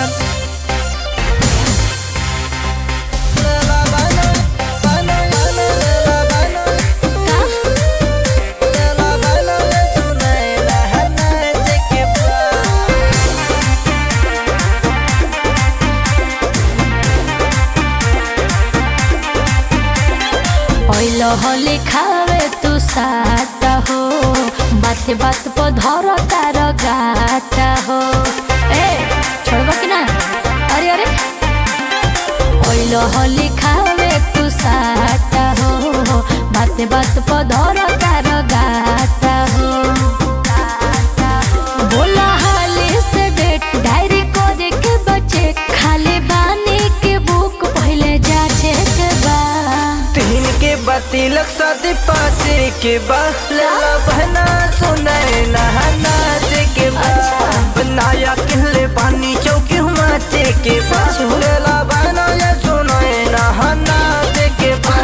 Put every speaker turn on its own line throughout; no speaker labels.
होली खावे तू साता हो बाते बात पर धर तार गाता हो ए छोड़बा कि ना अरे अरे ओइलो होली खावे तू साता हो बाते बात पर धर तार गाता हो बोला हाली से डेट डायरी करे के बचे खाली बानी के बुक पहले जाचे के बा
तीन के बा तिलक शादी पाँच के बा लेला बहना सुनाए नहाना के बा बनाया किले पानी चौकी हुमाचे के बा
सच हो?
लेला बहना ये सुनाए नहाना के बा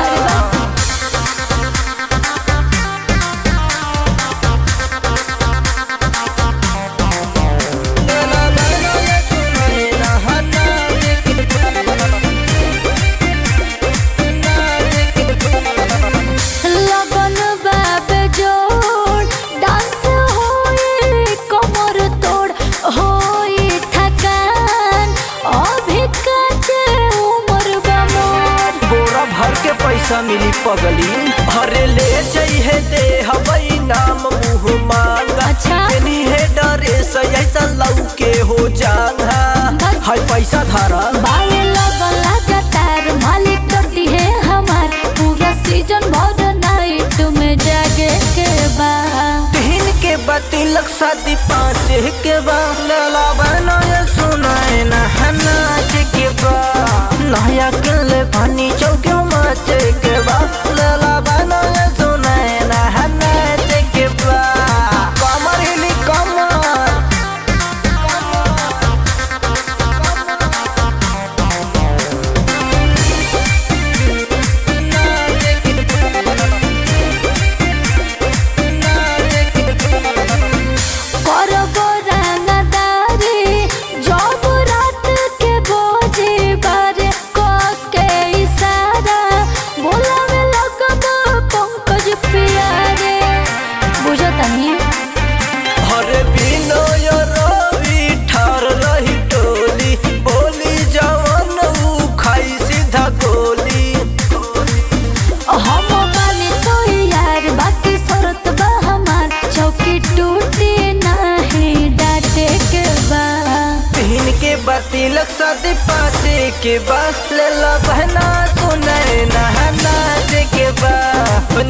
लेला बहना ये सुनाए नहाना के
लगन बाबे जोड़ डांस होई कमर तोड़ होई थकान अभी काचे उम्र बा मोर
बोरा भर के पैसा मिली पगली भरे ले चाहिए दे हवई नाम मुँह मांगा
अच्छा।
नहीं है डरे से ऐसा लऊ के हो जाना हाय पैसा धारा
बावे लगन लगातार मालिक करती है हमार पूरा सीजन भर नाइट में जागे के बा
तीन के बतिलक शादी पाँच के बा लला बना ये सुनाए नहना के बा नया किले पानी चौके माचे के बा लला बना ये सुनाए नहना के बा कमर हिली कमर
करबो रंगदारी जब रात के बोझे बारे क के इशारा बोलावे लगबो पंकज प्यारे बुझतनी
हरे बिनय रवि ठार रही टोली बोली जवन ऊ खाई सीधा गोली
हम बानी तो यार बाकी शरत बा हमार चौकी टूटी नहीं डाटे के बा
तीन के बतिलक शादी पाँच के बा लेला बहना सुनाए नहना के बा